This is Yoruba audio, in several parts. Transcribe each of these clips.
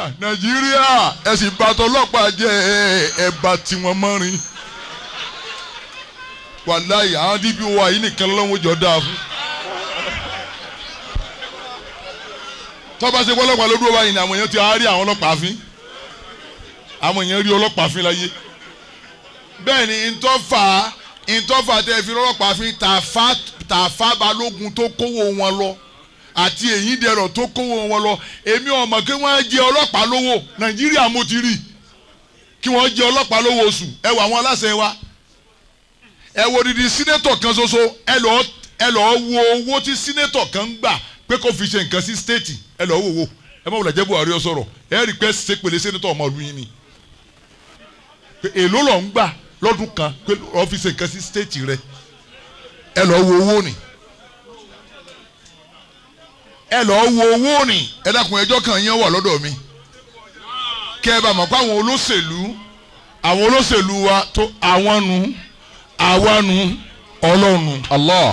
nàìjíríà ẹ sì bá tọlọ́pàá jẹ́ ẹ bá tiwọn mọ́rin wàláyé àwọn dpo wa yìí nìkan lọ́wọ́ jọ dáa fún. tọ́ba ṣe pọ́lọ́pàá ló dúró báyìí ni àwọn èèyàn ti á rí àwọn ọlọ́pàá fín àwọn èèyàn rí ọlọ́pàá fín láyé bẹ́ẹ̀ ni ntọ́fà ntọ́fà tẹ́ fi ọlọ́pàá fín tàfà tàfà balógun tó kówó wọn lọ àti èyí dẹrọ tó kówó wọn lọ èmi ọmọ kí wọ́n jẹ ọlọ́pàá lówó nàìjíríà mo ti rí kí wọ́n jẹ ọlọ́pàá lówó oṣù ẹ wọ àwọn aláṣẹ wa ẹ wo didi sínétọ̀ kan ṣoṣo ẹ lọ ẹ lọ wo owó tí sínétọ̀ kan ń gbà pé kó fi ṣe nǹkan sí stéètì ẹ lọ wò wò ẹ má wùlẹ̀ jẹ́ buhari ọ sọ̀rọ̀ ẹ rí pé ṣe pèlè sínétọ̀ ọmọ ìlú yín ni pé èló lọ ń gbà lọ́dún kan pé ọ fi ṣe nǹkan sí stéètì rẹ ẹ lọ wo owó ni ẹ lọ wo owó ni ẹ dákun ẹjọ́ kan yẹn wà lọ́dọ̀ mi kẹ ẹ bá mọ̀ pé àwọn olóṣèlú àwọn olóṣèlú wa tó àwọn nu àwa nu ọlọ́nu. Allah.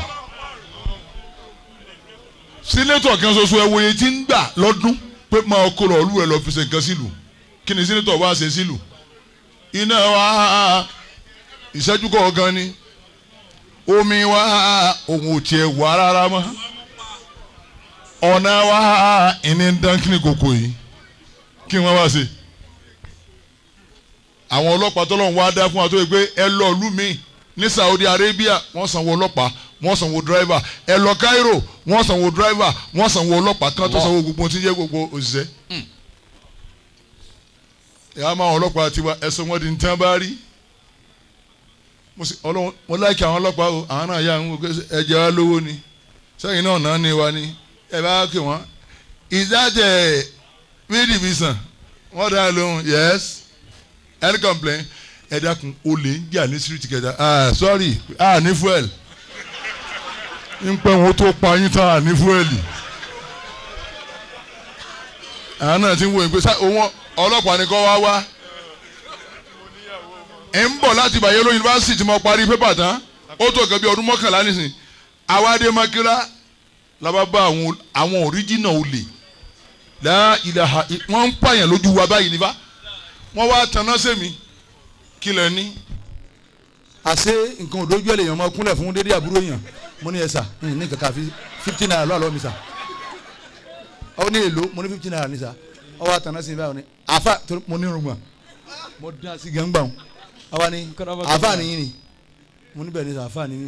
sínétọ̀ kan ṣoṣo ẹ wòye tí ń gbà lọ́dún pé máa kó lọ olú ẹ lọ fi ṣe nǹkan sílùú kí ni sínétọ̀ wá ṣe sílùú. iná wa ìṣẹ́jú kọ̀ọ̀kan ni omi wa òun ò tiẹ̀ wá rárá mọ́ ọ̀nà wa ìní ń dán kíni kòkò yìí kí wọ́n wá ṣe. àwọn ọlọ́pàá tọ́lọ́run wá dá fún wa tó yẹ pé ẹ lọ ìlú mi ní Saudi Arabia wọ́n sanwó ọlọ́pàá wọ́n sanwó dírẹ́fà ẹ lọ Cairo wọ́n sanwó dírẹ́fà wọ́n sanwó ọlọ́pàá kan tó sanwó gbogbo tí ń jẹ́ gbogbo òṣìṣẹ́. ìyá máa wọn ọlọ́pàá tiwa ẹ̀sùn wọn di ní tán bá rí mo láìkí àwọn ọlọ́pàá o àwọn náà yà ń wò ẹ̀jẹ̀ wa lówó ni sẹ́yìn náà náà ní wa ni ẹ bá kí wọn is that a mid division wọ́n dá lóhùn yes any complaint ẹ dákun olè ń jà ní street kẹta ah sorry ah ní fuel ń pẹ́ wọn tó pa yín tán ah ní fuel àwọn náà ti ń wo ìgbé sá òun ọlọ́pàá ni kọ́ wá wá ẹ̀ ń bọ̀ láti Bayero yunifásitì tí mo parí pépà tán ó tó kẹ́ bí ọdún mọ́kànlá nísìn àwádé makira làbá bá àwọn àwọn òríjìnà olè láà ìlàhà wọ́n ń pààyàn lójú wa báyìí nípa wọ́n wá tanná sẹ́mi kí lẹ ní. àṣé nǹkan òdójú ẹ̀ lèèyàn máa kúnlẹ̀ fún dédé àbúrò yàn mo ní ẹ sà ní kankan fi fifty naira lọ́wọ́ mi sà ọ ní èlò mo ní fifty naira ní sà ọ wá tanná sí mi báyìí àfa mo ní irun mo dá sí gẹ́ngbà wọn àwa ni àfa nìyí ni mo níbẹ̀ ní sà àfa nìyí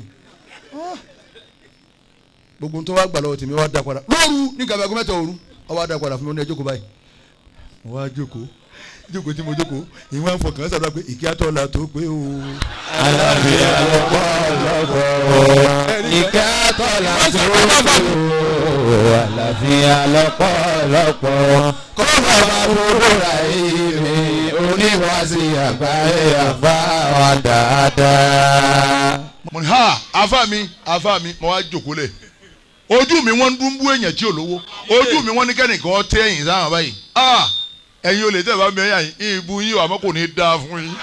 gbogbo tó wá gbà lọ́wọ́ tèmi wá dá padà lóru ní gàbẹ́ gómẹ́tà òru ọ wá dá padà fún mi ó ní ẹ jókòó báyìí mo wá jókòó jókòó tí mo jókòó ìwọ ń fọkàn sábà pé ìkí àtọ́lá tó pé o. àlàáfíà lọ́pọ̀lọpọ̀ ìkí àtọ́lá tó pé o àlàáfíà lọ́pọ̀lọpọ̀ kó bàbá gbogbo ra ìrè oníwàásí àgbáyé àbá wa dáadáa. mo ní ha afa mi afa mi mo wá jókòó lẹ̀ ojú mi wọ́n ń dún bú èèyàn tí ò lówó ojú mi wọ́n ní kẹ́nìkan tẹ́ ẹ̀yìn sáwọn báyìí ah ẹ̀yin olè tẹ̀ bá mi ẹ̀yà yín ìbú yín àmọ́ kò ní í dáa fún yín.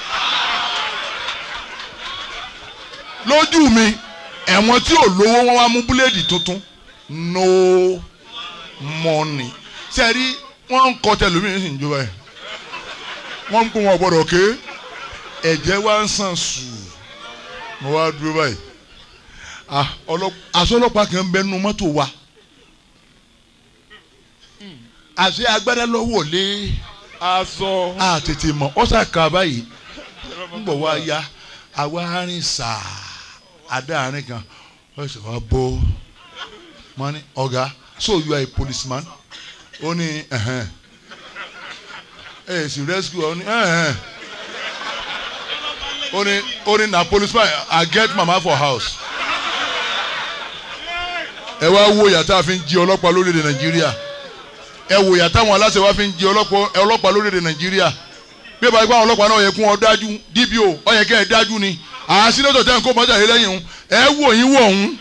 lójú mi ẹ̀wọ̀n tí ò lówó wọ́n wá mú búléèdì tuntun no money sẹ́ẹ̀rí wọ́n ń kọ́ tẹlómìnì sì ń jó báyìí wọ́n ń kó wọn gbọ́dọ̀ ké ẹ̀jẹ̀ wá ń sàn sùn mo wá dúró báyìí aṣọ ọlọ́pàá kan ń bẹ nínú mọ́tò wa àṣẹ agbádá lọ́wọ́ lé aṣọ. a tètè mọ̀ ọ́ sàkà báyìí ń bọ̀ wá ya àwa arìn sàá adáàrin kan wọ́n sọ wá bọ́ mọ́ ní ọ̀gá so you are a policeman ó ní ẹ̀hẹ́n ẹ̀ sì rescue ọ ní ẹ̀hẹ́n ó ní ó ní na policeman I get mama for house ẹ wá wo yàtá fi ń jí ọlọ́pàá lórílẹ̀ Nàìjíríà ẹ wò yàtá àwọn aláṣẹ wa fi ń jí ọlọ́pàá lórílẹ̀ Nàìjíríà bí ẹ bá gbọ́ àwọn ọlọ́pàá náà yẹ kún ọ dájú DPO ọ yẹ kẹ́ ẹ dájú ni àásínátọ̀ tẹ́ ń kó mọ́tà yìí lẹ́yìn òun ẹ wò yín wọ̀ òun.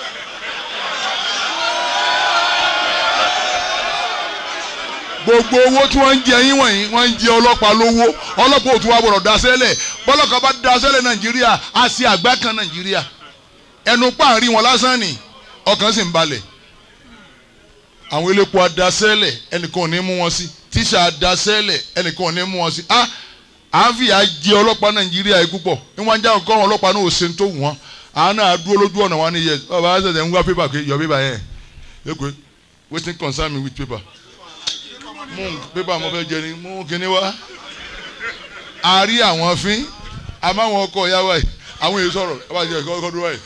gbogbo owó tí wọ́n ń jẹ yín wọ̀nyí wọ́n ń jẹ ọlọ́pàá lówó ọlọ́pàá ò tún wá gbọ́dọ̀ daṣẹ́lẹ̀ bọ́lọ́kà bá daṣẹ́lẹ̀ Nàìjíríà á sí àgbá kan Nàìjíríà ẹnu páàrí wọn lásán ni ọkàn sì ń balẹ̀ àwọn elépo adasẹ́lẹ̀ ẹnìkan ò ní mú wọn sí tíṣà adasẹ́lẹ̀ ẹnìkan ò ní mú wọn sí ah à ń fìyà jẹ ọlọ́pàá nàìjíríà yìí púpọ̀ níwọ̀n ajá nǹkan ọlọ́pàá náà ò ṣe tó wù wọ́n àwọn náà dúró lójú ọ̀nà wọn ni yẹ ọba ṣẹ̀ṣẹ̀ ń wá pépà pé yọ pépà yẹn yóò wetin concern me with paper mú pépà mo fẹ́ jẹ ni mú kíní wá a rí àwọn fín àmọ́ àwọn ọkọ̀ ìyá wa yìí àwọn èyí sọ̀rọ̀ ẹ bá jẹ ẹ̀kọ́ ọkọ̀ dúró báyìí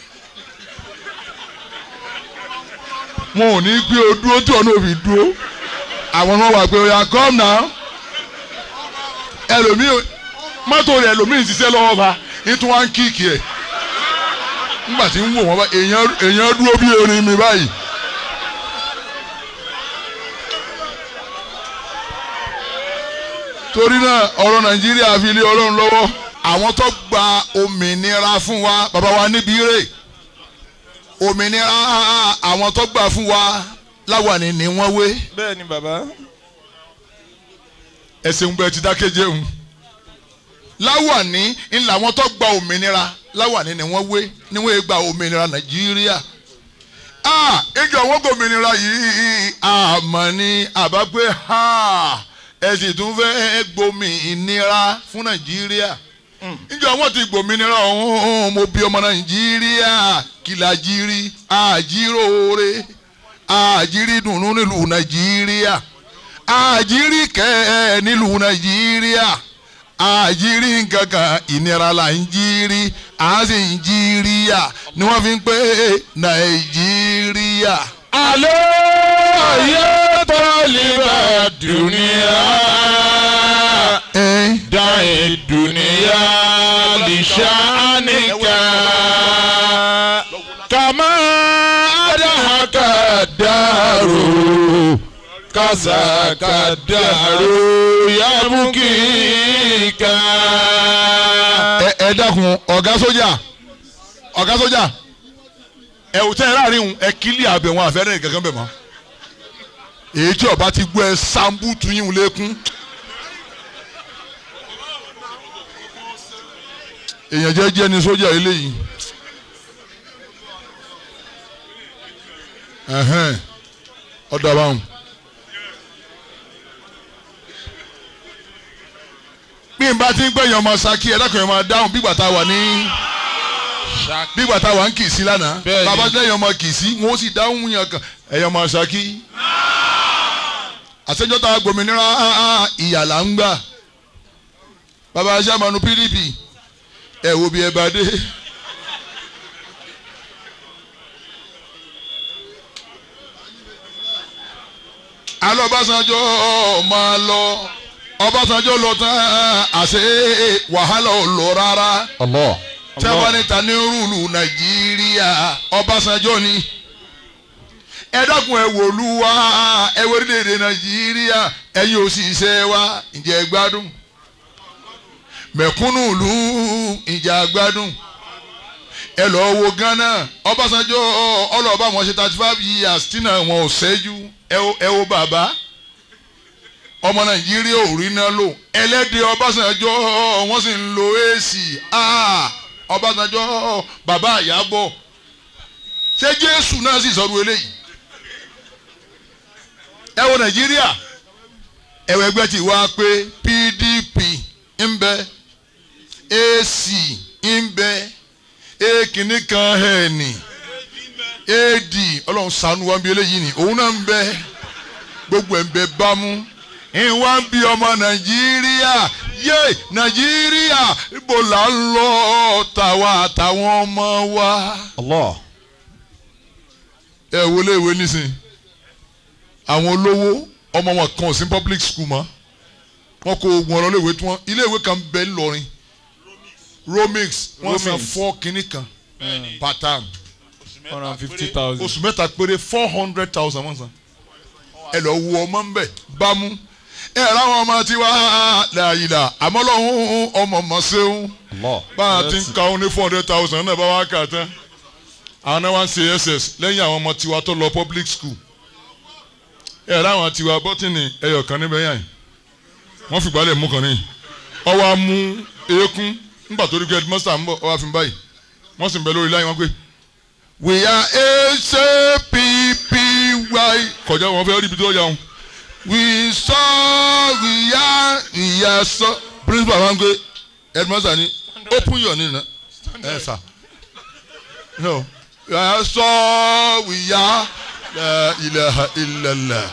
wọn ò ní gbé o dúró tí ọ̀nà òbí dúró àwọn náà wà pé ó yà come now ẹlòmíì mọ́tò rẹ̀ ẹlòmíì ń ṣiṣẹ́ lọ́wọ́ ba nítorí wọn ń kíìkì ẹ̀ nígbà tí ń wò wọ́n bá èèyàn èèyàn dúró bí erin mi báyìí. torí náà ọ̀rọ̀ nàìjíríà fi lé ọlọ́run lọ́wọ́ àwọn tó gba òmìnira fún wa bàbá wa níbi rè òmìnira àwọn tó gbà fún wa láwàní ni wọ́n wé bẹ́ẹ̀ ni bàbá. ẹsẹ̀ ń bẹ ti dákẹ́jẹ́ ń láwàní ńlá àwọn tó gba òmìnira láwàní ni wọ́n wé ni wọ́n gba òmìnira nàìjíríà ah ìjọ wọn gbòmìnira yìí àmọ́ ni àbá pé ha ẹ sì tún fẹ́ gbòmìnira fún nàìjíríà ìjọ wọn ti gbòmìnira ọ̀hún mo bí ọmọ nàìjíríà kìlàjírí àjíròore àjírí dùnú nílùú nàìjíríà àjírí kẹ́ nílùú nàìjíríà àjírí nkankan ìnira là ń jírí à ń sì ń jíríà ni wọ́n fi ń pè nàìjíríà. alo ayé tọ́líbà dùnìyà ẹ dáhìn dùnìyà lìṣàníkà kàmá àdàkà dàrú kàsàkà dàrú yàbùkìkà. ẹ ẹ dákun ọ̀gá sójà ọ̀gá sójà ẹ ò tẹ́ ẹ láàrin òun ẹ kílì àbẹ̀ wọn àfẹ́rẹ́ nìkankan bẹ̀ mọ́ èyí tí ọba ti gbọ́ ẹ sambutu yín lẹ́kún èèyàn jẹ́jẹ́ ni sójà eléyìí ẹ̀hẹ́n ọ̀dà báwọn. bí n bá ti ń gbẹ̀yàn ọmọ saki ẹ dákun ẹ máa dáhùn bí gbàtà wà ní bí gbàtà wà ń kì í sí lánàá Bẹ́ẹ̀ni. bàbá lẹ́yìn ọmọ kì í sí wọn ó sì dáhùn yàn kan ẹ̀yàn ọmọ saki. àṣẹjọ́ta gbòmìnira ìyà là ń gbà bàbá aṣáájú pdp ẹ wo bí ẹ bá dé. alọ́ Ọbásanjọ́ máa lọ Ọbásanjọ́ lọ tán àṣẹ wàhálà ò lọ rárá Allah. tí a bá ní ta ní rúùlù Nàìjíríà Ọbásanjọ́ ni ẹ dákun ẹ wòlú wa ẹ wo orílẹ̀-èdè Nàìjíríà ẹ̀yin òṣìṣẹ́ wa ǹjẹ́ ẹ gbádùn mẹ̀kúnnù ìlú ìjà gbádùn ẹ lọ wo Ghana Ọbásanjọ́ ọlọ́ọ̀bá wọn ṣe thirty five years tí náà wọn ò ṣẹ́jú ẹ wo- ẹ wo bàbá ọmọ Nàìjíríà ò rí náà lò ẹlẹ́dẹ̀ Ọbásanjọ́ wọ́n sì ń lo èsì Ọbásanjọ́ bàbá àyábọ̀ ṣé Jésù náà sì sọ̀rọ̀ eléyìí ẹ wo Nàìjíríà ẹ̀wọ̀ ẹgbẹ́ ti wá pé PDP ń bẹ AC ń bẹ ekìnní kan ẹ̀ẹ́nì AD ọlọ́run ṣàánú wa ń bí eléyìí ni òun náà ń bẹ gbogbo ẹ̀ ń bẹ bámú ìwà ń bí ọmọ nàìjíríà yé nàìjíríà ibo là ń lọ tàwa àtàwọn ọmọ wa. Allah. ẹ wo léèwé nísìn àwọn olówó ọmọ wọn kan ò sí public school mọ́ wọn kó oògùn ọ̀rọ̀ léèwé tí wọ́n iléèwé kan bẹ ńlọrin romix wọ́n san Romix. four kìíní kan per term one hundred fifty thousand. oṣù mẹ́ta péré four hundred thousand wọ́n san ẹ lọ wo ọmọ ńbẹ bámú ẹ ráwọn ọmọ tiwa làyìlà àmọ́ lọ́hún ọmọ ọmọ ṣeun Allah. bá a ti ń ka òun ní four hundred thousand náà bá wá kà tán àwọn náà wá ń ṣe ss lẹ́yìn àwọn ọmọ tiwa tó lọ public school ẹ ráwọn tiwa bọ́tìnì ẹyọ kan níbẹ̀ yàn wọ́n fìgbà lẹ̀ mú kan ní ọwọ́ á mú eékún nígbà tó rí pé headmaster ń bọ̀ ọwọ́ á fi báyìí wọ́n sì ń bẹ lórí láyé wọn pé we are SAPP wáyé kọjá wọn fẹ́ rí ibi tó yà wọn. we saw we ya ìyá sọ principal wa ń gbé headmaster ni open your name na ẹ sà no ìyá sọ we ya la ilaha illallah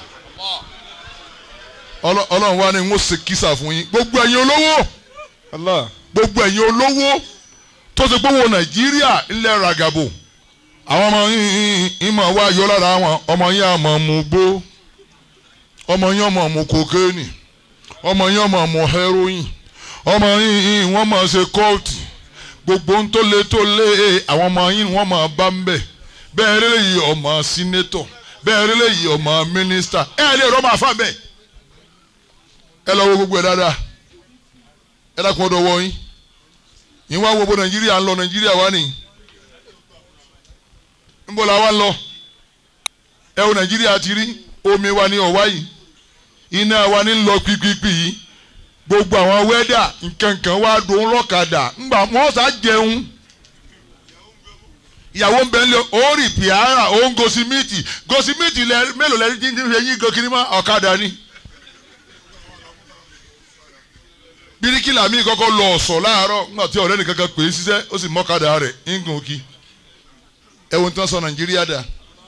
Ọlọ́- ọlọ́run wa ni n ó ṣe kísà fún yín gbogbo ẹ̀yin olówó Allah. gbogbo ẹ̀yin olówó tó ṣe gbówó nàìjíríà ńlẹ̀ ràgàbò àwọn ọmọ yín ìmọ̀ wá yọ lára wọn ọmọ yín àmọ̀ mú gbó ọmọ yín ọmọ mú kokéènì ọmọ yín ọmọ mú heroin ọmọ yín wọ́n máa ṣe kóòtù gbogbo ń tó lé tó lé àwọn ọmọ yín wọ́n máa bá ń bẹ̀ bẹ́ẹ̀ rẹ́lẹ̀ yìí ọmọ sínétọ̀ bẹ́ẹ̀ rẹ́lẹ̀ yìí ọmọ mínísítà ẹ̀ lè rọ́ máa fà bẹ́ẹ̀ ẹ lọ wo gbogbo ẹ̀ dáadáa ẹ dákun ọ̀dọ̀ wọ yín yín wá wo bó nàìjíríà ń lọ nàìjíríà wá nìyí níbo la wá ń lọ ẹ wo nàìjíríà ti rí omi wa ní ọ̀wá yìí iná wa ní lọ pípípí yìí gbogbo àwọn wẹ́dà nkankan wá dùn lọ́kadà ńgbà wọ́n sá jẹun ìyàwó ń bẹ ń lé ó rì pìárà ó ń gosimíìtì gosimíìtì lẹ mélòó lẹ ti ń fi eyín gòkìrì mọ́ ọ̀kadà ni. bíríkìlà mi kọ́kọ́ lọ ọ̀sọ̀ láàárọ̀ nígbà tí ọ̀rẹ́ nìkan kan pè é ṣiṣẹ́ ó sì mọ́kadà rẹ̀ ń gùn kí ẹ̀wọ̀n tí wọ́n sọ nàìjíríà dà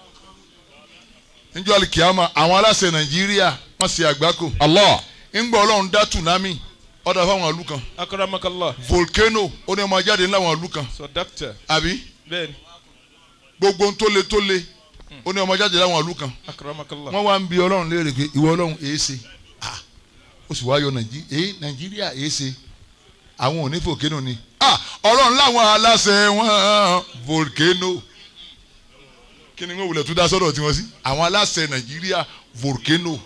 níjọ́ alikiyama àwọn aláṣẹ nàìjíríà wọ́n ṣe àgbákò Allah. ńgbà ọlọ́run dá tsunami ọ̀dà fáwọn ìlú kan Akramakallah. volcano ó ní ọmọ jáde láwọn ìlú kan So doctor. àbí Bẹ́ẹ̀ni. gbogbo ń tó le tó le ó ní ọmọ jáde láwọn ìlú kan Akramakallah. wọ́n wá ń bi ọlọ́run léèrè pé ìwọ ọlọ́run èé ṣe Ah, ó sì wá yọ nàìjí- èé nàìjíríà èé ṣe àwọn ò ní volcano ni Ah, ọlọ́run láwọn aláṣẹ wọn volcano kí ni wọ́n wulẹ̀ tún dá sọ́dọ̀ tiwọn sí àwọn aláṣẹ nàìjíríà volcano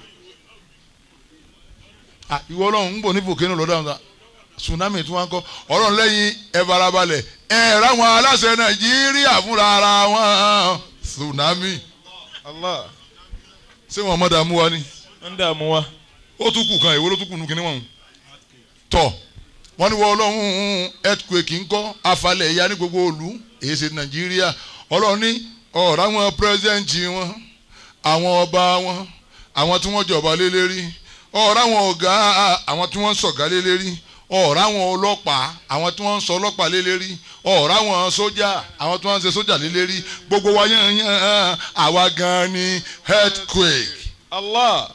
Ah, ìwọ ọlọ́run ń bọ̀ ní volcano lọ́dọ̀ àwọn tsunami tí wọ́n kọ́ ọlọ́run lẹ́yìn ẹ farabalẹ̀ ẹ ráwọn aláṣẹ nàìjíríà fúnra ara wọn tsunami Allah. ṣé wọn mọ̀ dààmú wa ni Ń dààmú wa. ó tún kù kan ìwé ló tún kù nù kíní wọn. tọ wọn ní wọ ọlọ́run earthquake ńkọ́ afalẹ̀ ìyá ní gbogbo òlu èyí ṣe nàìjíríà ọlọ́run ní ọ̀rọ̀ àwọn pírẹsidẹ́ǹtì wọn àwọn ọba wọn àwọn tí wọ́n jọba lé lérí ọ̀rọ̀ àwọn ọ̀gá àwọn tí wọ́n ń sọ̀gá lé lérí ọ̀rọ̀ àwọn ọlọ́pàá àwọn tí wọ́n ń sọ ọlọ́pàá lé lérí ọ̀rọ̀ àwọn sójà àwọn tí wọ́n ń ṣe sójà lé lérí gbogbo wa yán yán àwa gan ni earthquake Allah.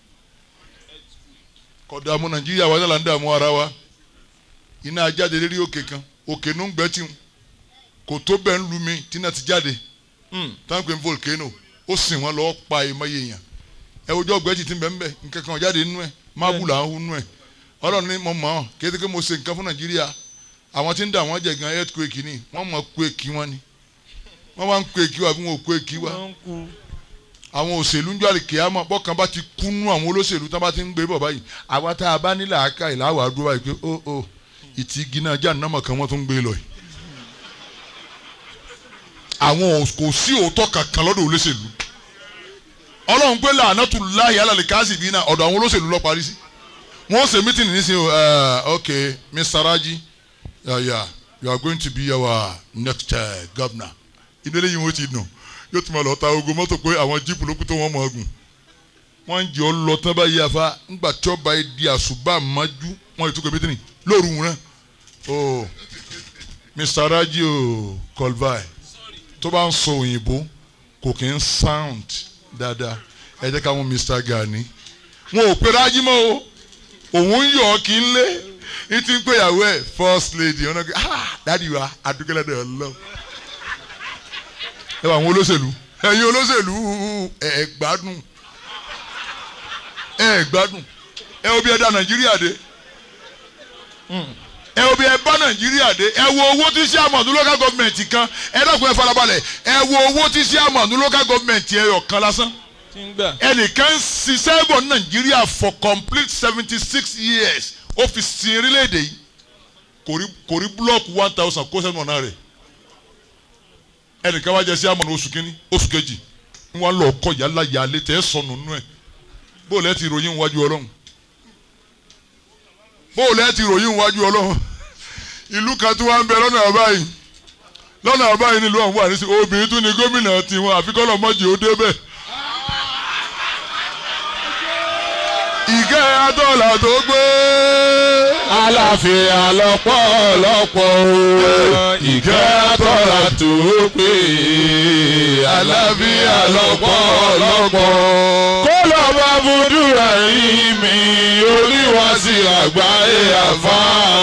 kò dààmú nàìjíríà wa náà là ń dààmú ara wa iná ajáde lérí òkè kan òkè nù ń gbẹ tí kò tó bẹ́ẹ̀ ń lu mi tí náà ti jáde Mm. táwọn pè ń volcano ó sìn wọn lọ́ọ́ pa ìmọ̀ye èèyàn ẹ ojú ọgbẹ́ ti ti ń bẹ̀ ń bẹ̀ nǹkan kan ò jáde nínú ẹ̀ mábùlà ń hu nínú ẹ̀ ọlọ́run ní mo mọ̀ ọ́n kété mo ṣe nǹkan fún nàìjíríà àwọn tí ń dà wọ́n jẹ gan earthquake ni wọ́n mọ̀ quake wọn ni wọ́n wá ń quake wa bí wọ́n ò quake wa Wọ́n ń kú. àwọn òṣèlú ń jọ àlìkèámọ̀ bọ́kàn bá ti kúnú àwọn olóṣèlú tán bá ti ń gbé bọ̀ báyìí àwa tá a bá nílà áká ìlàwọ̀ àdúrà báyìí pé ó ó ìtì igi náà já nàmọ̀ kan wọ́n tún ń gbé lọ yìí. àwọn ò- kò sí òótọ́ kankan lọ́dọ̀ olóṣèlú ọlọ́run pé làánàtú láyé alàlẹ́ káàsì bíi náà ọ̀dọ̀ àwọn olóṣèlú lọ parí sí wọ́n ṣe mítìnì nísìnyí uh, ok Mr. Raji yeah, yeah, you are going to be our next uh, governor ìdílé yìí wọ́n ti dùn yóò tún máa lọ ta ogun mọ́tò pé àwọn jíìpù ló kú tó wọ́n mọ̀ ọ́gùn wọ́n ń jẹ́ ọ lọ tán báyìí afa ńgbà tí ọba yìí di àṣùbà májú wọ́n yìí tún kọ́ mítìnì lóru wọn náà oh Mr. Raji o Kolvai tó bá ń sọ òyìnbó kò kí ń sound dáadáa ẹ jẹ́ ká mú Mr. Gani wọn ò pe Raji mọ́ o òun ń yọ̀ ọ́ kí ń lé ní ti ń pè yàwó ẹ̀ first lady ọ̀nà kí ah dádì wa adúgbẹ́lẹ́dẹ̀ ọlọ́run ẹ wà àwọn olóṣèlú ẹ̀yin olóṣèlú ẹ ẹ gbádùn ẹ ẹ gbádùn ẹ wo bí ẹ dá Nàìjíríà dé ẹ wo bí ẹ bá Nàìjíríà dé ẹ wo owó tí sí àmọ̀dún local government kan ẹ dọ́kun ẹ farabalẹ̀ ẹ wo owó tí sí àmọ̀dún local government ẹ ọ̀kan lásán Tí ń gbà. ẹnìkan ń ṣiṣẹ́ bọ̀ ní Nàìjíríà for complete seventy six years ó fi sin orílẹ̀-èdè yìí kò rí kò rí búlọ́ọ̀kù one thousand kó sẹ́nu ọ̀nà rẹ̀ ẹnìkan wá jẹ sí àmọ̀nà oṣù kínní oṣù kejì ń wá lọ kọ yàrá yàlẹ tẹ ẹ sọnù nínú ẹ bó lẹ ti ròyìn wájú Ọlọ́run bó lẹ ti ròyìn wájú Ọlọ́run ìlú kan tí wọ́n ń bẹ lọ́nà àbáyìí lọ́nà àbáyìí nílùú ọ̀hún wà ní sí obìnrin tún ní gómìnà tiwọn àfikọ́lọ̀ mọ́jì ó débẹ̀ ìkẹ́ àtọ́là tó gbé. àlàáfíà lọ́pọ̀lọpọ̀ o ìkẹ́ àtọ́lá tó pé àlàáfíà lọ́pọ̀lọpọ̀ kó lọ bá búdúrà yìí mi oníwàásí àgbáyé àfa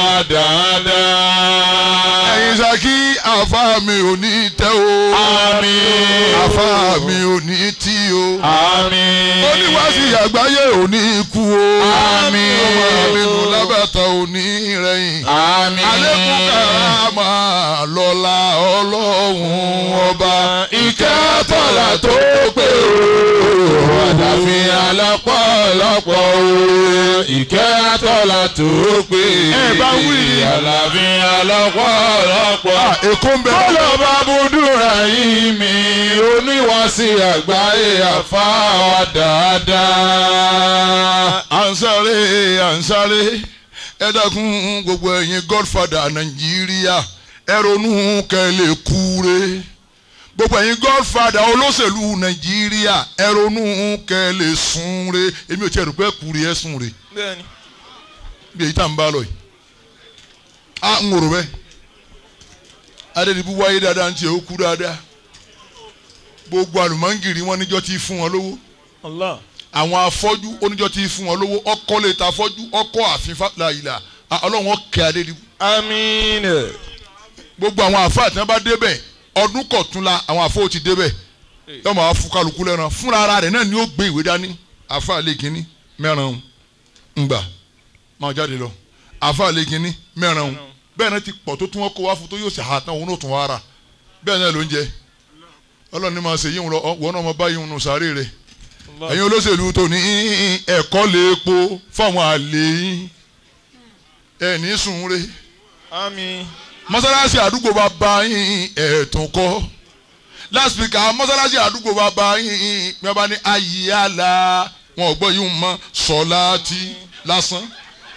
dáadáa. ẹ̀yin saki àfa mi ò ní tẹ́ o. Àmín. àfa mi ò ní tí o. àmín. oníwàásí àgbáyé ò ní kú o. Àmín. ọmọ mi nù lábàtà ò ní rẹ̀yìn. àmín. alẹ́kùn karama lọ́la ọlọ́run ọba. ìkẹ́ àtọ́lá tó pé o àlàáfíà lọ́pọ̀lọpọ̀ o ìkẹ́ àtọ́lá tó pé Ẹ bá wí. àlàáfíà lọ́pọ̀lọpọ̀. èkó ń bẹ. kọ́lọ̀ bá búdúrà yìí mi oníwàásí àgbáyé àfáà dáadáa. à ń sáré à ń sáré ẹ dákun gbogbo ẹ̀yin godfather nàìjíríà ẹ ronú kẹ́ lè kúre gbogbo ẹ̀yin godfather olóṣèlú nàìjíríà ẹ ronú kẹ́ lè súnre èmi ò tiẹ̀ rò pé kúre ẹ súnre bẹ́ẹ̀ni. bí èyí tá n bá lọ yìí a ń wòrò bẹ́ẹ̀ adédìbú wáyé dáadáa ń tiẹ̀ ó kú dáadáa gbogbo àlùmọ́ngìrì wọn níjọ́ tí fún wọn lówó Allah. àwọn afọ́jú oníjọ́ tí fún wọn lówó ọkọ lè ta afọ́jú ọkọ àfin fàlàyìlà ọlọ́run ọkẹ́ adédìbú àmín. gbogbo àwọn àfáà tí wọ́n bá débẹ̀ ọdún kọ̀túnla àwọn àfáà ó ti débẹ̀ yọmọ àwọn fún kálukú lẹ́ran fúnra ara rẹ̀ náà ni ó gbé ìwé dání àfáà lè kínní mẹ́ran ńgbà máa jáde lọ àfáà lè kínní mẹ́ran bẹ́ẹ̀ náà ti pọ̀ tó tún wọ́n kó wá fún tó yóò ṣe àtàn òun náà tún wá rà bẹ́ẹ̀ náà ló ń jẹ ọlọ́run ní máa ṣe yíwọn lọ wọ́n náà máa bá yíwọn nù sáré rẹ̀ ẹ̀yin olóṣèlú tó ní ẹ̀kọ́ lè epo fáwọn àlè yín ẹ̀ ní sùn re àmín. mọ́sálásí àdúgbò bá bá yín ẹ̀ẹ̀tún kọ́ láspíkà mọ́sálásí àdúgbò bá bá yín bí wọ́n bá ní ayíyála wọn ò gbọ́ yín mọ́ sọ́láàtì lásán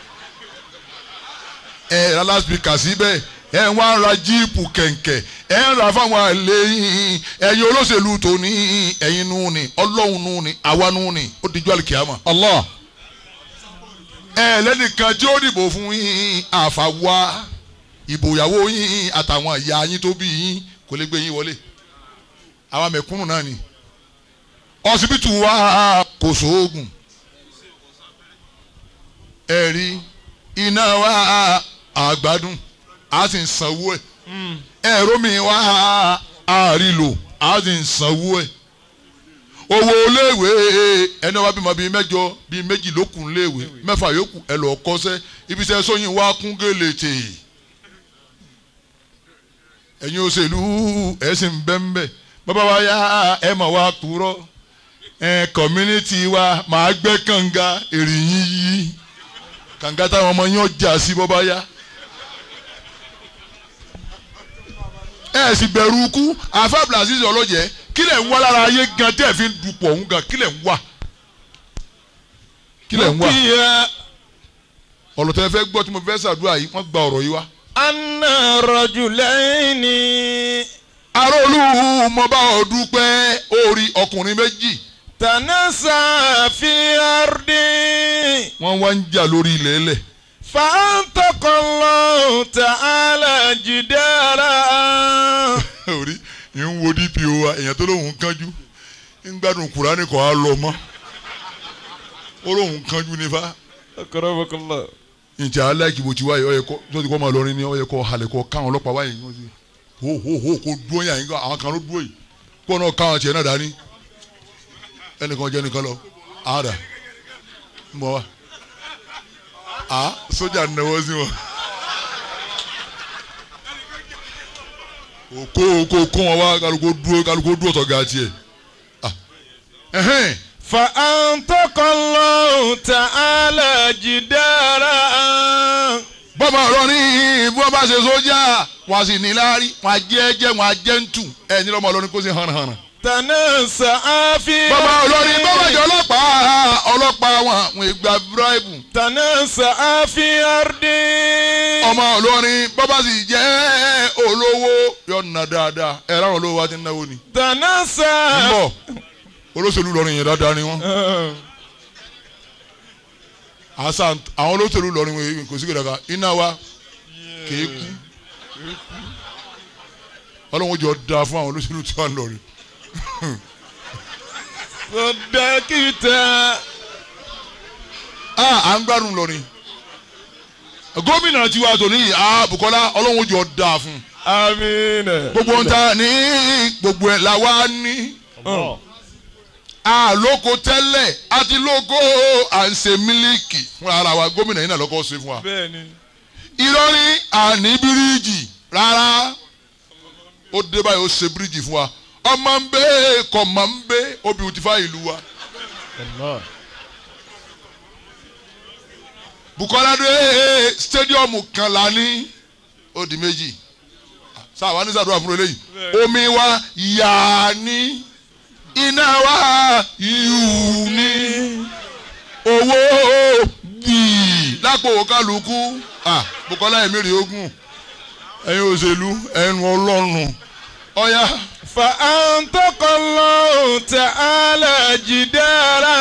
ẹ̀ ra láspíkà síbẹ̀ ẹ̀ ń wá ra jíìpù kẹ̀ǹkẹ̀ ẹ̀ ń ra fáwọn àlè yín ẹ̀yin olóṣèlú tó ní ẹ̀yin nù ní ọlọ́run nù ní àwa nù ní ó dijú àlìkìyàmà Allah ẹ̀ lẹ́nìkan tí ó dìbò fún yín àfàwà ìbò ìyàwó yín àtàwọn ìyá yín tó bí yín kò lè gbé yín wọlé àwọn mẹ̀kúnnù náà ni ọsibítù wa kò sóògùn ẹ̀rí iná wa àgbádùn a sì ń sanwó ẹ̀ ẹ̀rọ mi wa àrílò a sì ń sanwó ẹ̀ owó iléèwé ẹni wá bímọ bíi mẹ́jọ bíi méjì ló kù iléèwé mẹ́fà yòókù ẹ lọ kọ́ṣẹ́ ibiṣẹ́ sóyin wá kún gèlè tè ẹ̀yin òṣèlú ẹ̀ sì ń bẹ́ ń bẹ́ bàbá wa yá ẹ̀ mà wá kúrọ́ ẹ̀ community wa màá gbẹ́ kànga èrè yín yí kànga táwọn ọmọ yín ọjà sí bọ́bá yá ẹ̀ sì bẹ̀rù ikú àfa blasis ọlọ́jẹ́ kí lẹ̀ ń wá lára ayé gan tẹ́ ẹ̀ fi ń dupò ọ̀hún gan kí lẹ̀ ń wá kí lẹ̀ ń wá kíyà ọ̀rọ̀ tẹ́ fẹ́ gbọ́ tí mo fẹ́ ṣàdúrà yìí wọ́n gba ọ̀rọ̀ yìí wá. anna rajulaini. aróòlù mo bá ọ dúpẹ́ orí ọkùnrin méjì tanasa fi ardi. wọ́n wá ń jà lórí ilẹ̀ ẹlẹ̀ fàǹtọ̀kọ̀lọ́ ta'ala jidara. orí ń wo dpo wa èèyàn tó lóun kánjú ń gbádùn kùránì kọ́ á lọ mọ́ ó lóun kánjú nífa akramakallah. ǹjẹ́ aláìkí bó ti wáyé ọ̀yẹ́ kọ́ tó ti kọ́ máa lọrin ní ọ̀yẹ́ kọ́ halẹ̀ kọ́ káwọn ọlọ́pàá wáyé yín sí hó hó hó kó dúró yàn yín àwọn kan ló dúró yìí kó náà káwọn tiẹ̀ náà dání ẹnìkan jẹ́ nìkan lọ àádà ń bọ̀ wá à sójà náwó sí wọn òkó òkó kó wọn wá kálukó dúró kálukó dúró tọ̀gá tiẹ̀ ah ẹ̀hẹ́n fàǹtọ̀kọ̀lọ́ ta'ala jidara. bọ́mọ ọ̀rọ̀ ní bí wọ́n bá ṣe sójà wọ́n á sì ní láárí wọ́n á jẹ́ jẹ́ wọ́n á jẹ́ ń tù ẹ̀ ní lọ́mọ ọlọ́rin kó sì hàn hàn. tanasa fi bọ́mọ ọlọ́rin bọ́mọ ìjọ ọlọ́pàá ọlọ́pàá wọn àwọn ìgbà bíráìbù tanasa fi ardi. ọmọ ọlọ́rin bọ́bá sì jẹ́ olówó yọ̀nà dáadáa ẹ̀ láwọn olówó wa ti ń náwó ni. tanasa. ń bọ̀ olóṣèlú lọ́rin yẹn dáadáa ni wọ́n àṣà àwọn olóṣèlú lọrin wọn kò sí kìdàkà iná wa kìí kú ọlọ́run jọ da fún àwọn olóṣèlú tí wọ́n lọrin Sọdákítà. ah à ń gbádùn lọrin gómìnà tiwa tòní yìí ah Bukola ọlọ́run jọ da fún Amina. gbogbo ń ta ní gbogbo ẹ̀ la wá ní àlóko tẹ́lẹ̀ àti lóko à ń ṣe mílíkì fún ara wa gómìnà yìí náà lọ́kọ́ ṣe fún wa. Bẹ́ẹ̀ni. ìrọ̀rí àní bíríìjì rárá ó dé báyìí ó ṣe bíríìjì fún wa ọmọ ń bẹ kọ̀ mọ̀ ń bẹ ó beautify ìlú wa. Bukola dé stadiumu kan la ní ó di méjì sáwa ní sàdúrà fún eléyìí omi wa yà ní iná wa yù ní owó bíi lápò kálukú ah Bukola ẹ̀mí rè ogun ẹ̀yin òṣèlú ẹnu ọlọ́run ọ̀ya فأنطق الله تعالى جدارا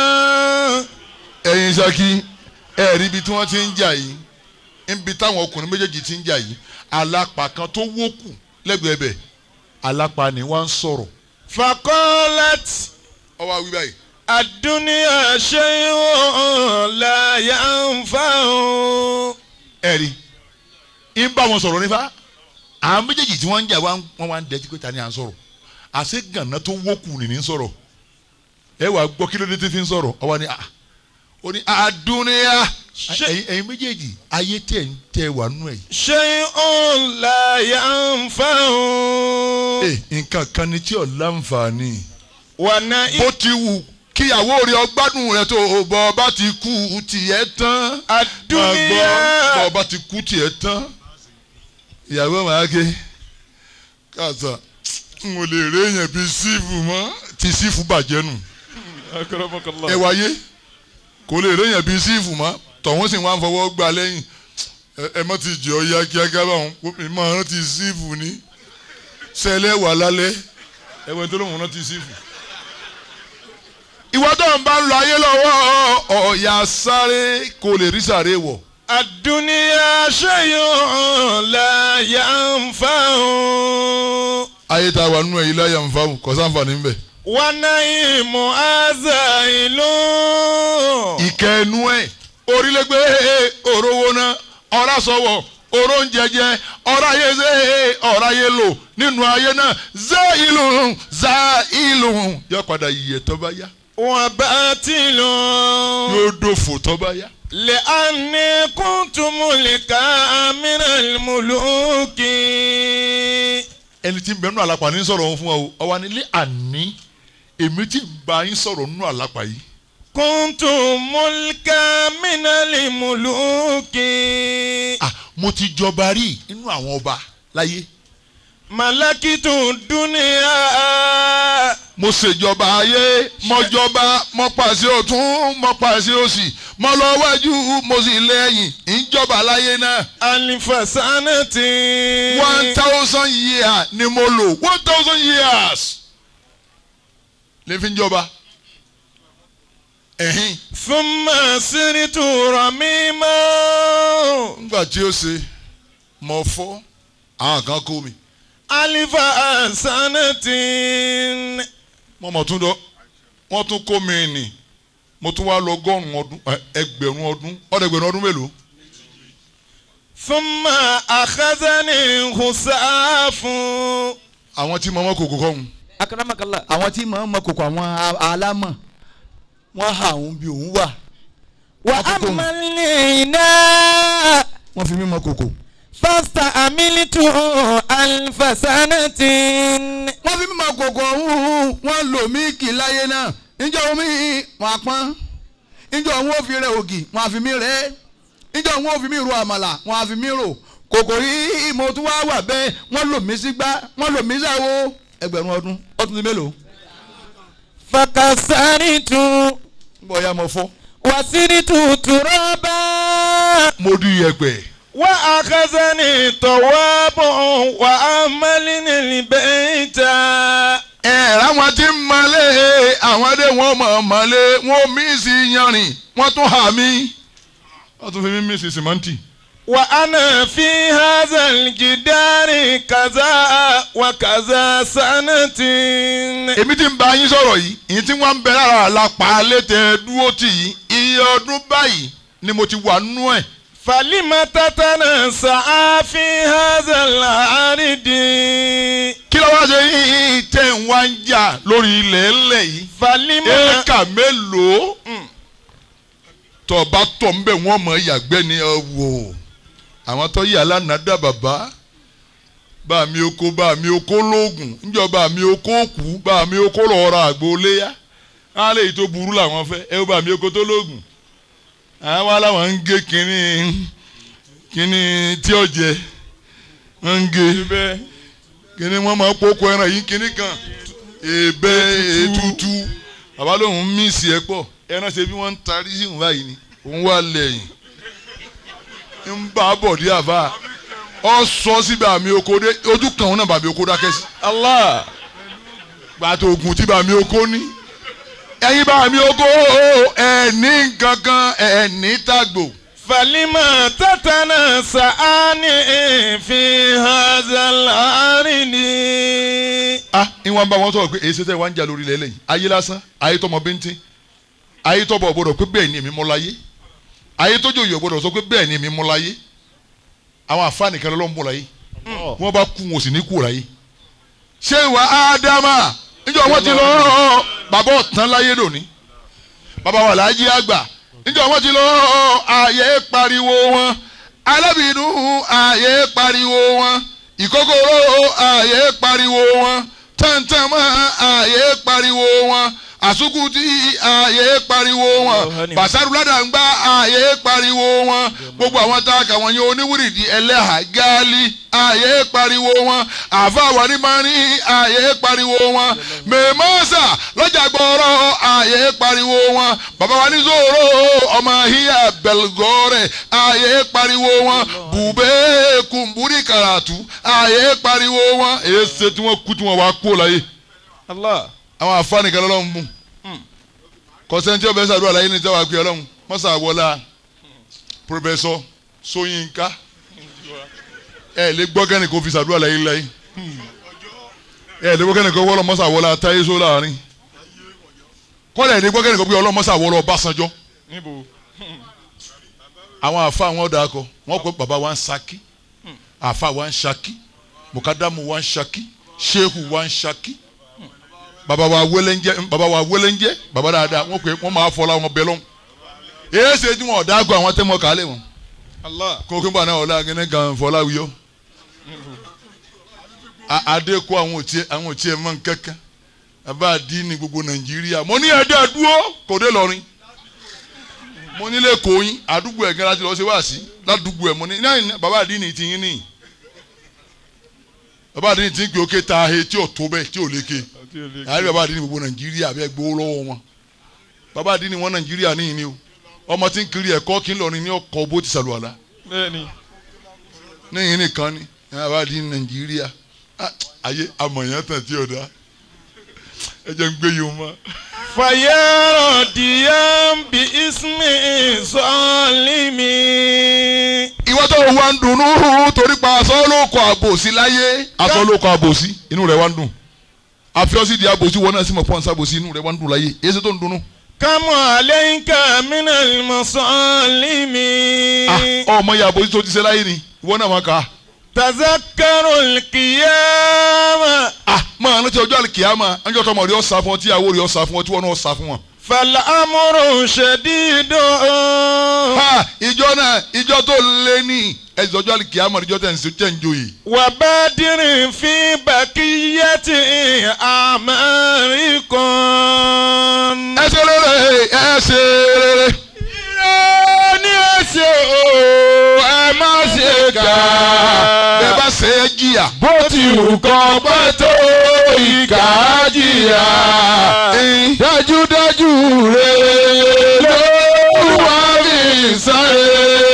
ẹ̀yin Ṣakí ẹ̀rí ibi tí wọ́n ti ń jà yìí níbi táwọn ọkùnrin méjèèjì ti ń jà yìí alápá kan tó wókù lẹ́gbẹ̀ẹ́ bẹ̀ alápá ni wọ́n ń sọ̀rọ̀ فقالت ọwọ́ àwí báyìí الدنيا شيء لا ينفع ẹ̀rí ń bá wọn sọ̀rọ̀ nífa àwọn méjèèjì tí wọ́n ń jà wọ́n wá ń dẹ́jú pé ta ni à ń sọ̀rọ̀ àṣé gànà tó wókù nìní ń sọ̀rọ̀ ẹ wàá gbọ́ kí ló dé tí fi ń sọ̀rọ̀ ọwọ́ ni ah ó ní àdúnyà Ṣé- ẹ̀yin ẹ̀yin méjèèjì ayé tẹ̀ ń tẹ̀ wà nù ẹ̀ شيء لا ينفع ẹ̀ nǹkan kan ni tí ò láǹfààní ونعيم bó ti wù kíyàwó rẹ̀ ọgbádùn rẹ̀ tó bọ́ bá ti kú tiẹ̀ tán máa gbọ́ الدنيا bọ́ bá ti kú tiẹ̀ tán ìyàwó màá ké kàtà n ò lè rí èèyàn bíi sífù mọ́ tí sífù bàjẹ́ nù أكرمك ẹ الله wáyé kò lè rí èèyàn bíi sífù mọ́ tọ̀hún sì wá ń fọwọ́ gbà lẹ́yìn ẹ ẹ mọ́ ti jẹ́ ọ ya kíákíá báwọn mi máa rántí sífù ní sẹ́lẹ̀ wà lálẹ́ ẹ̀wọ̀n tó lóun rántí sífù. ìwọ tó ń bá ń lọ ayé lọ́wọ́ ọ̀ọ́yà sáré kò lè rí sáré wọ̀. الدنيا شيء لا ينفع ayé tá a wà nínú ẹ̀yìn láyà ń fa kò sáǹfààní ńbẹ. ونعيم أزائل ìkẹ́ ẹnu ẹ̀ orílẹ̀-ègbè òrówó náà ọ̀rá sọ̀wọ̀ oró ń jẹjẹ ọ̀rá ayé ṣe ọ̀rá ayé lò nínú ayé náà zá ìlú zá ìlú yóò padà yíyẹ tó bá yá وباطل yóò dòfò tó bá yá. لأني كنت ملكا من الملوك ẹni tí ń bẹ nínú àlápà ní sọ̀rọ̀ òun fún wa o ọwọ́ nílé àní èmi tí ń bá yín sọ̀rọ̀ nínú àlápà yìí كنت ملكا من الملوك ah mo ti jọba rí nínú àwọn ọba láyé ملكت الدنيا mo ṣèjọba ayé mo jọba mo pàṣẹ ọ̀tún mo pàṣẹ òsì mo lọ wájú mo sì lẹ́yìn ìjọba láyé náà ألف سنة one thousand years ni mo lò one thousand years lè fi ń jọba ẹ̀hìn ثم سرت رميما nígbà tí ó ṣe mo fọ́ àwọn kan kó mi ألف سنة mo mọ̀ tún dọ́ wọ́n tún kó mi nì mo tún wá lọ ọgọ́rùn-ún ọdún ẹ, ẹgbẹ̀rún ọdún ọ̀dẹ̀gbẹ̀rún ọdún mélòó ثم أخذني خساف àwọn tí mo mọ́ kòkó kọ́ mu akaramakallah àwọn tí mọ̀ ń mọ kòkò àwọn a- alámọ̀ wọ́n hà òun bí òun wà wa Wọ́n tún kó- amalina wọ́n fi mí mọ kòkò. fasta amilitu alfasanatin wọ́n fi mí mọ kòkò ọ̀hún wọ́n lò mí kì láyé náà níjọ́ omi wọn àpọ́n níjọ́ òun ò fi rẹ ògì wọn àfi mí rẹ níjọ́ òun ò fi mí ro àmàlà wọn àfi mí rò kòkò yìí mo tún wá wà bẹ́ẹ̀ wọ́n lò mí sígbá wọ́n lò mí sáwo ẹgbẹ̀rún ọdún ọdún ti mélòó. fakasaritu ń bọ̀ ya mọ̀ fọ́. wasiritu turaba mo di yẹ̀pẹ̀ وأخذني طواب وأملني البيت ẹ àwọn tí ń malé àwọn dé wọn mọ̀ mọ́lé wọn mí sí yanrìn wọ́n tún hà mí wọ́n tún fi mí mí sí sìmọ́ǹtì وأنا في هذا الجدار كذا وكذا سنة èmi tí ń bá yín sọ̀rọ̀ yìí ìyẹn tí wọ́n ń bẹ lára àlàpà létẹ̀ dúró tì yìí iye ọdún báyìí ni mo ti wà nú ẹ̀ فلم تتنسى في هذا العرض kí ló wá ṣe yín tẹ̀ ń wá ń jà lórí ilẹ̀ ẹlẹ̀ yìí فلم éèkà mélòó tọba tọ̀ ń bẹ̀ wọ́n mọ̀ yàgbẹ́ ni ẹ wò àwọn tó yà lánàá dá bàbá bá mi oko bá mi oko lóògùn níjọba mi oko kú bá mi oko lọ́ọ́ ra àgbo léyà á lè tó burú làwọn fẹ́ ẹ bá mi oko tó lóògùn àwọn wa làwọn ń gé kínní kínní tí ó jẹ wọ́n ń gé kínní wọ́n máa kókó ẹran yìí kínní kan èbè ètùtù bàbá lòun mísì ẹ pọ̀ ẹran ṣe bí wọ́n ń tarí sí ìwọ̀n báyìí ni òun wà lẹ́yìn ń bá a bọ̀ dí àbá ọ sọ síbi àmì oko dé ojú kan òun náà bàmí oko dákẹ́ sí الله gbàtò oògùn tí bàmí oko ní ẹ̀yin bàmí oko ẹ̀ẹ́nì gangan ẹ̀ẹ́nì tàgbò فلم تتنسى في هذا العرض ah ìwọ̀n bá wọn sọ̀rọ̀ pé èyí ṣe wá ń jà lórí ilẹ̀ lẹ́yìn ayé lásán ayé tọmọ bíntín ayé tọbọ gbọ́dọ̀ pé bẹ́ẹ̀ ni èmi mú láyé ayé tójú òyò gbọ́dọ̀ sọ pé bẹ́ẹ̀ ni èmi mú láyé àwọn àfáàní kan lọ́wọ́ mú láyé wọ́n bá kú wọn ò sì ní kú láyé ṣé ìwà ádámà níjọ́ wọ́n ti lọ bàbá ọ̀tán láyé lónìí bàbá wà láyé àgbà níjọ́ wọ́n ti lọ ààyè pariwo wọn alábìínú ààyè pariwo wọn ìkókóró ààyè pariwo wọn tẹ́ntẹ́mọ́ ààyè pariwo wọn àsukùtì ààyè pariwo wọn basaruládàgbà ààyè pariwo wọn gbogbo àwọn tá a kà wọ́n yẹn oníwìrìdì ẹlẹ́hà gáálí ààyè pariwo wọn àfàwárí mání ààyè pariwo wọn mèmọ́sà lọ́jà gbọ́rọ̀ ààyè pariwo wọn bàbá wa ní zòrò ọmọ híyà bẹ̀lgọ́rẹ̀ ààyè pariwo wọn bùbẹ́ kùnbúrí karatu ààyè pariwo wọn èyí ṣe tí wọ́n kú tí wọ́n wá kú láyé الله àwọn àfáàní kan lọ́lọ́run mú kọ́sẹ́ntì ọ̀bẹ sàdúrà láyé ní ìjọba pé ọlọ́run mọ́sà wọlá pòfẹ́sọ Ṣóyínká ẹ lè gbọ́ kẹ́ni kò fi sàdúrà láyé láyé ẹ lè gbọ́ kẹ́ni kò wọ́lọ́ mọ́sà wọlá táyé só láàrin kọ́lẹ̀ lè gbọ́ kẹ́ni kò bí ọlọ́run mọ́sà wọlọ́ Ọbásanjọ́ níbo àwọn àfa àwọn ọ̀dà akọ wọn kọ bàbá wa ń Ṣakí àfa wa ń Ṣakí mùkádàmù wa ń Ṣakí ṣéhù wa ń Ṣakí baba wa wẹlẹnjẹ baba wa wẹlẹnjẹ baba dáadáa wọn pe wọn máa fọlá wọn bẹ lọ́hùn èyí ṣe tí wọn ọ̀dà àgọ́ àwọn tẹ́mọ̀ kálẹ̀ wọn الله kókó bá náà ọ̀la gẹ́gẹ́ gan fọlá wíyọ́ adé kó àwọn òtí àwọn òtí ẹ̀ mọ́ nkẹ́kẹ́ bàbá àdínní gbogbo nàìjíríà mo ní ẹ̀dẹ́ dúró kò dé lọ́rin mo nílé kòyìn àdúgbò ẹ̀ gẹ́gẹ́ láti lọ́ọ́ ṣe wá sí ládùúgbò ẹ̀ mo ní náà bàbá àdínní ti yín nìyí bàbá àdínní ti ń gbé òkè ta ahe tí ò tó bẹ́ẹ̀ tí ò léke àárí bàbá àdínní gbogbo nàìjíríà bẹ́ẹ̀ gbowó lọ́wọ́ wọn bàbá àdínní wọn nàìjíríà níyìn ni o ọmọ tí ń kiri ẹ̀kọ́ kí ń lọ ní ní ọkọ̀ bó ti sàlùwàlà bẹ́ẹ̀ni níyìn nìkan ni bàbá àdínní nàìjíríà Ah, ayé amọ̀yàn tàn tí ò dá ẹ jẹ́ ń gbé yìí mọ́. fàyẹ̀rọ̀ díẹ̀ bí ismi sọ́ọ́límì. ìwọ tó wá ń dunnú torí pa aṣọ ló kọ àbòsí láyé aṣọ ló kọ àbòsí inú rẹ̀ wá ń dùn àfiọ́sí di àbòsí wọn náà sì mọ̀ pọ́n sábòsí inú rẹ̀ wá ń dùn láyé èyí ṣe tó ń dunnú. kámọ́ àlẹ́yìnká mínà mọ́sọ́ọ́límì. Ah, ọmọ yà àbòsí tó ti ṣe láyé ni ìwọ náà máa kà á. tazakaru kìyàmà. ah máa rántí ọjọ́ àlìkìyàmà ọjọ́ tọmọ rí ọ̀sà fún ọ tí ìyàwó rí ọ̀sà fún ọ tí wọn náà ọ̀sà fún wọn. fàlámùrù ṣẹ̀dídò. ha ìjọ náà ìjọ tó lé ní ẹ̀sìn ọjọ́ àlìkìyàmà ìjọ tẹ̀ ń ṣe tẹ̀ ń joyè. wà bá dìrín fi bàkíyàtì àmàríkan. ẹ ṣe rere ẹ ṣe rere. ní ẹsẹ̀ o ẹ má ṣe kà. bẹ́ẹ̀ bá ṣe é jìyà. bó ti wù kọ́ pẹ́ tó ìkà jìyà. dájúdájú rẹ̀ ló wà mí sáré.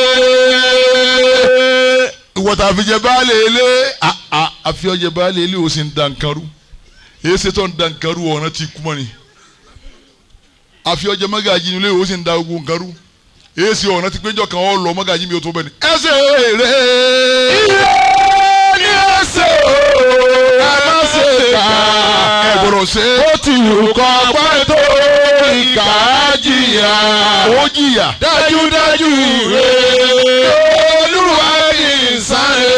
ìwọ tá a fi jẹ baálé ilé a a a fi ọjẹ baálé ilé o sì ń da nǹkan rú èyí ṣe tó ń da nǹkan rú ọ̀ràn ti kú mọ́ ni a fi ọjẹ mọ́gàjì ilé o sì ń da gbogbo nǹkan rú èsì ọ̀nà ti péjọ kan ọ lọ mọ́gàjí mi ò tó bẹ́ẹ̀ ni ẹsẹ̀ rẹ̀ ire ní ẹsẹ̀ o ẹ má ṣe kà ẹ gbọ́dọ̀ ṣe bó ti wù kọ́ pẹ́ tó ìkà jìyà ó jìyà dájúdájú ire olúwa kì í sáré.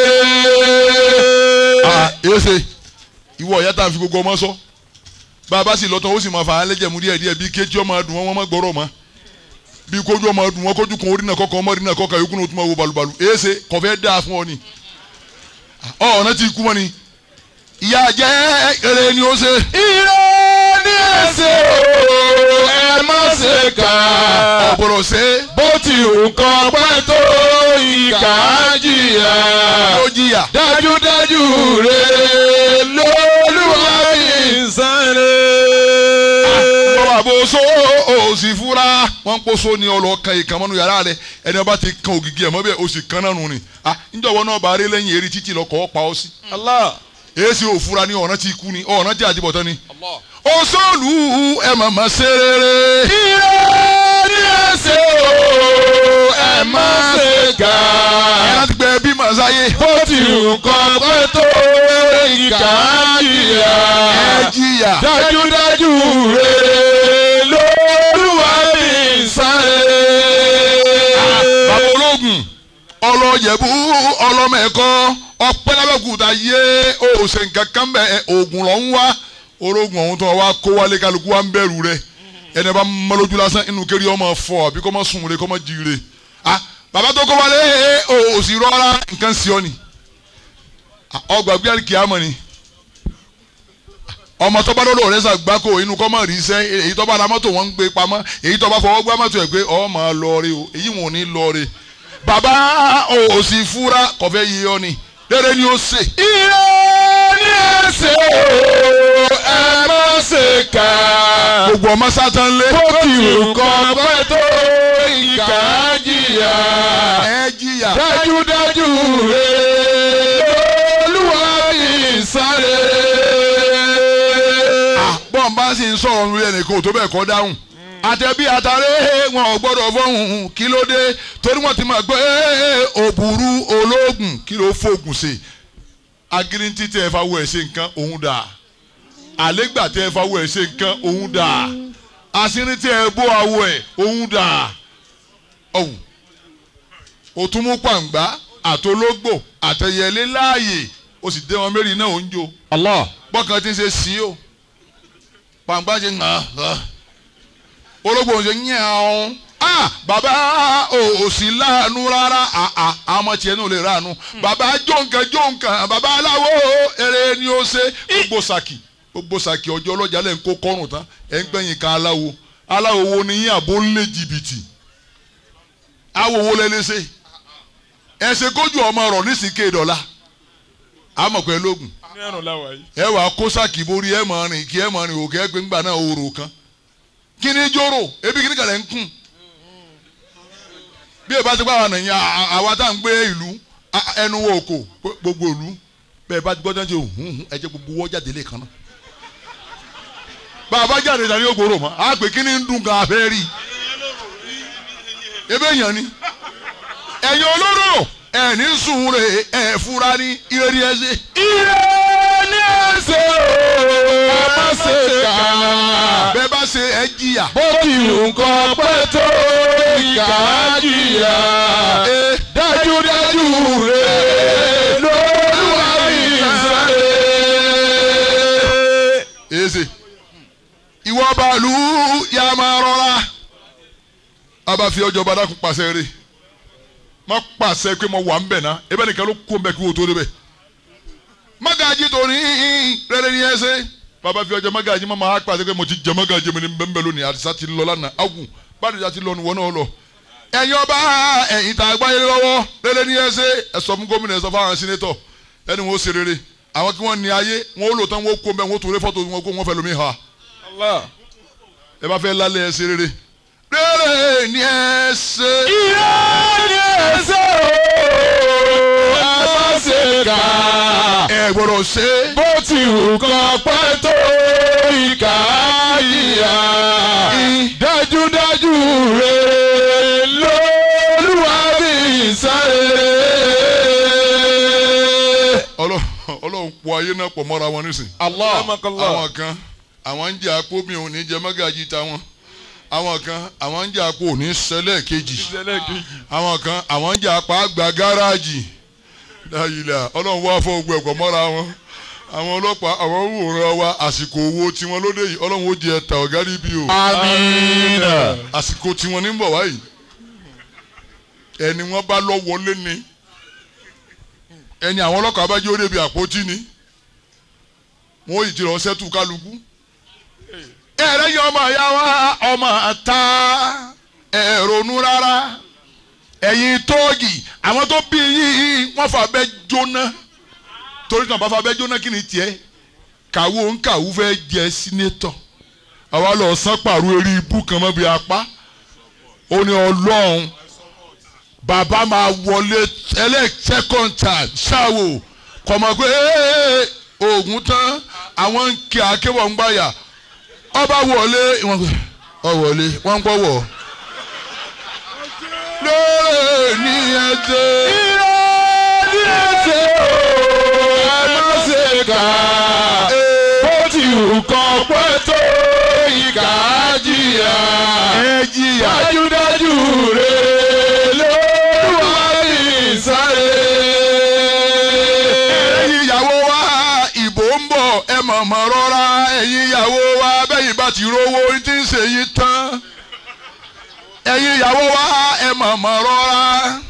Ah, èsè ìwọ ìyá tá a fi gbogbo ọmọ sọ bàbá sì lọ́tọ̀ ó sì máa fà á lẹ́jẹ̀ mú díẹ̀ díẹ̀ bí kéjì ọmọ dùn wọn wọn má gbọ́rọ̀ mọ́ bí kójú ọmọ dùn wọn kójú kan orí náà kọ́kọ́ ọmọ orí náà kọ́kọ́ yòókù náà ó tún máa wo balùbalù èsè kọ̀fẹ́ dáa fún ọ ni ọ ọ̀nà tí kú mọ́ ni ìyá jẹ́ eré ni ó ṣe ire ní ẹsẹ̀ o ẹ má ṣe kà ọ̀gbọ̀rọ̀ ṣe bó ti wù kọ́ pẹ́ tó ìkà jìyà ó jìyà dájúdájú re lolúwa kì í sáré. bọ́lá bó so ó sì fura wọ́n ń kóso ní ọlọ́ọ̀kan ìkànnì yàrá rẹ ẹni ọba ti kan ògìgì ẹ̀ mọ́ bẹ́ẹ̀ ó sì kan náà nù ni ah níjọba náà bá rí lẹ́yìn eré títì lọ́kọ̀ ọ́ pa ọ́ sí. Allah. èsì òfura ni ọ̀nà ti kú ni ọ̀nà tí àdìbọ̀tán ni. òṣòlù ẹ̀ màmá ṣe rere. ire ní ẹsẹ̀ o ẹ má ṣe kà ẹ̀ láti gbẹ bí màsáyé. bó ti wù kọ́ pẹ́ tó ìkà jìyà ẹ jìyà. dájúdájú re lolúwa kì í sáré. bàbá ológun ọlọ́yẹ̀bú ọlọ́mẹ̀kọ́ ọ̀pẹ́lábẹ́kúta yé òsè nǹkan kan bẹ́ẹ̀ oògùn lọ́ ń wá ológun ọ̀hún tó wá kó wálé kálukú wá ń bẹ̀rù rẹ̀ ẹni bá mọ́lójú lásán inú kéré ọmọ fọ àbí kọ́ mọ́ sùn rẹ̀ kọ́ mọ́ jí rẹ̀ ah bàbá tó kó wálé òsì rọ́ra nǹkan sí ọ ni ọgbà gbé kìámọ̀ ni ọmọ tó bá dọ́dọ̀ rẹ̀ sàgbákò inú kọ́ mọ̀ rí iṣẹ́ èyí tó bá ra mọ́tò wọn ń gbé pamọ́ èyí tó bá fọwọ́ gbá mọ́tò ẹ̀ pé ọ máa lọ rí o èyí wọn ò ní lọ rí bàbá òsì fúra kọfẹ́ yìí ọ ni rere ni ó ṣe. ire ní ẹsẹ̀ o ẹ má ṣe kà gbogbo ọmọ sátán lé. bó ti wù kọ́ pẹ́ tó ìkà jìyà ẹ jìyà. dájúdájú re olúwa kì í sáré. bọ́n bá sì ń sọ̀rọ̀ lórí ẹnìkan ò tó bẹ́ẹ̀ kọ́ dáhùn. àtẹ̀bí àtàrẹ wọn ò gbọ́dọ̀ fọ́hùn kí ló dé torí wọ́n ti máa gbé òbúrú ológun kí ló fògùn sí. agirinti tẹ ẹ fáwọ ẹ ṣe nǹkan òun dà àlégbà tẹ ẹ fáwọ ẹ ṣe nǹkan òun dà àṣírí tẹ ẹ bó awọ ẹ òun dà ọ̀hún òtún mú pàǹgbá àtológbò àtẹyẹlé láàyè ó sì dé wọn mẹ́rin náà ó ń jó Allah. bọ́kàn tí ń ṣe sí o pàǹgbá ṣe ń hàn hàn ológbò ń ṣe ń yàn án ah bàbá ò sí láàánú rárá àà àmọ́ tiẹ̀ náà lè ráàánú bàbá jóǹkan jóǹkan bàbá aláwo eré ni ó ṣe gbogbo sàkì gbogbo sàkì ọjọ́ ọlọ́jà lẹ́ ń kó kọ́rùn tán ẹ̀ ń gbẹ̀yìn kan aláwo aláwo wo ni yín àbó ń lé jìbìtì awo wo lẹ lè ṣe ẹ ṣe kójú ọmọ rọ nísìké dọ́là àmọ̀ pé lóògùn ẹ wàá kó sàkì borí ẹ mọ̀ rìn kí ẹ mọ̀ rìn òkè ẹ gbé ńgbà náà òrò kan kí ni jóró ebi kí ni kàlẹ́ ń kùn bí ẹ bá ti pa àwọn ènìyàn àwa tá à ń gbé ìlú a- ẹnu wo òkò gbogbo ìlú bẹ́ẹ̀ bá ti gbọ́dọ̀ ṣe hùhùn ẹ jẹ́ gbogbo wọ́n jáde lè kan náà bàbá jáde ìdáni yóò gbòòrò mọ́ a pè kí ni ń dùn gan abẹ́ rí ebe èèyàn ni ẹ̀yin olóró ẹ̀ ní sùn rè ẹ̀ fura ní ìrírí ẹ̀ ṣe. ire ní ẹsẹ̀ o ẹ má ṣe kà bẹ́ẹ̀ bá ṣe ẹ̀ jìyà. bó ti wù kọ́ pẹ́ tó ìkà jìyà Ee. dájúdájú re lolúwa kì í sáré. èsè ìwọ bàálù yà máa rọra a bá fi ọjọ́ badakun pàṣẹ rẹ̀ má pàṣẹ pé mo wà ń bẹ̀ ná ebe nìkan ló kó mbẹ kí wò tó débẹ̀ magaji tó ní rere ní ẹsẹ̀ bàbá fi ọjọ́ magaji má máa pàṣẹ pé mo ti jẹ magaji mi ní bẹ́ẹ̀ lónìí àdìsá ti lọ lánàá awu bàdìsá ti lọ níwọ̀n náà lọ ẹ̀yin ọba ẹ̀yin tá a gbáyé lọ́wọ́ rere ní ẹsẹ̀ ẹ sọ fún gómìnà ẹ sọ fún àwọn sínétọ̀ ẹni wọn ó ṣe rere àwọn kí wọ́n ní ayé wọn ó lò tán wọn ó kó mbẹ́ wọn ó tó rẹ fọ́tò wọn kó wọn fẹ́ lómi ha Allah. ẹ bá fẹ́ lálẹ́ ẹ ṣe rere rere ní ẹsẹ̀ ire ní ẹsẹ̀ o ẹ má ṣe kà ẹ gbọ́dọ̀ ṣe é. bó ti wù kọ́ pẹ́ tó ìkà jìyà dájúdájú re ló ọlọ́run pọ̀ ayé náà pọ̀ mọ́ra wọn nísìn. Allah. àwọn kan àwọn ń jẹ́ àpò mi ò ní jẹ mọ́gàjì táwọn àwọn kan àwọn ń jẹ́ àpò ò ní ṣẹlẹ̀ kejì àwọn kan àwọn ń jẹ́ àpò àgbà gáràjì dáyìlá ọlọ́run wá fọ́ gbogbo ẹ̀kọ́ mọ́ra wọn àwọn ọlọ́pàá àwọn wòran wa àsìkò owó tiwọn lóde yìí ọlọ́run ó jẹ ẹ̀ta ọ̀gá níbí o Amina. àsìkò tiwọn ní bọ̀ wáyìí ẹni wọn bá lọ wọlé ni ẹni àwọn ọlọ́kàá bá jẹ́ ó débi àpótí ni wọn ò yìí ti lọ sẹ́tù kálukú ẹ̀rẹ́ yẹn ọmọ ìyá wa ọmọ ta ẹ̀rọ̀nù rárá ẹ̀yin tóògì àwọn tó bí yín wọ́n fà bẹ́ jóná torí tí wọ́n bá fà bẹ́ jóná kí ni tiẹ̀ kàwó ń kàwó fẹ́ jẹ sínétọ̀ àwa lọ sán pàrọ̀ eré ibú kan mọ́ bí apá ó ní ọlọ́run bàbá máa wọlé elect second time ṣáwò kọ̀mọ̀ pé "Ee, oògùn tán àwọn ń kí akéwọ̀ ń gbàyà ọba wọlé wọn gbé ọ wọlé wọn ń gbọ́wọ́ lóòrè ní ẹ̀jẹ̀ Ní ẹsẹ̀ o, ẹ má ṣe kà á. Bó ti wù kàn pẹ́ tó ìkà á jìyà. ẹ jìyà Dájúdájú rẹ̀ ló wà ní sáré. ẹ̀yin ìyàwó wa ìbò ń bọ̀ ẹ mọ̀mọ́ rọra ẹ̀yin ìyàwó wa bẹ́yìn bá ti rówó tí ń ṣe yín tán ẹ̀yin ìyàwó wa ẹ mọ̀mọ́ rọra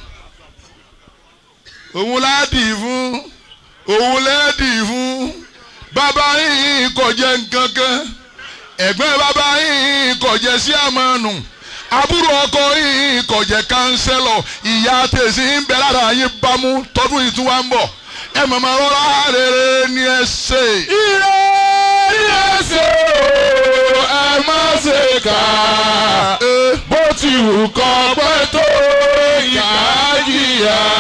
òun láàdì fún òun lẹ́ẹ̀dì fún bàbá yìí kò jẹ́ nǹkan kan ẹ̀gbọ́n bàbá yìí kò jẹ́ sí àmọ́nù àbúrò ọkọ yìí kò jẹ́ kánsẹ́lọ̀ ìyá tèsí ń bẹ lára yín bámú tọdún yìí tún wá ń bọ̀ ẹ mọ̀mọ́ rọra rere ni ẹ ṣe. Ire ní ẹsẹ̀ o, ẹ má ṣe kà á. Bó ti wù kàn pẹ́ tó ìkà á jìyà.